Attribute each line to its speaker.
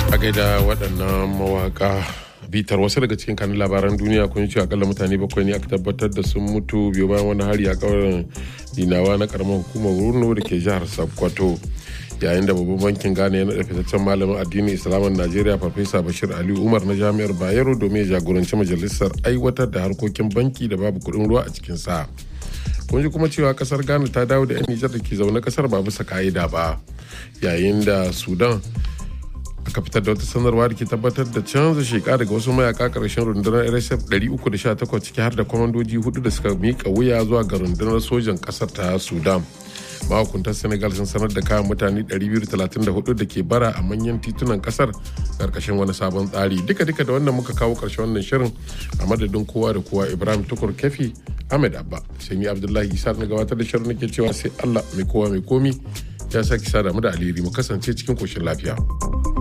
Speaker 1: a gaida waɗannan mawaka bitar wasu daga cikin kanin labaran duniya kun ce akalla mutane bakwai ne aka tabbatar da sun mutu biyu bayan wani hari a ƙauyen dinawa na karamar hukumar wurno da ke jihar sokoto yayin da babban bankin ghana ya naɗa fitaccen malamin addinin islamin najeriya farfesa bashir ali umar na jami'ar bayero domin ya jagoranci majalisar aiwatar da harkokin banki da babu kuɗin ruwa a cikin sa kun ji kuma cewa kasar ghana ta dawo da 'yan nijar da ke zaune kasar ba bisa ka'ida ba yayin da sudan aka fitar da wata sanarwa da ke tabbatar da canza sheka daga wasu mayaka karshen rundunar rsf 318 ciki har da kwamandoji hudu da suka mika wuya zuwa ga rundunar sojan kasar ta sudan mahukuntar senegal sun sanar da kayan mutane 234 da ke bara a manyan titunan kasar karkashin wani sabon tsari duka duka da wannan muka kawo karshen wannan shirin a madadin kowa da kowa ibrahim tukur kefi ahmed abba sai ni abdullahi isa na gabatar da shirin nake cewa sai allah mai kowa mai komi ya sake sada mu da alheri mu kasance cikin koshin lafiya.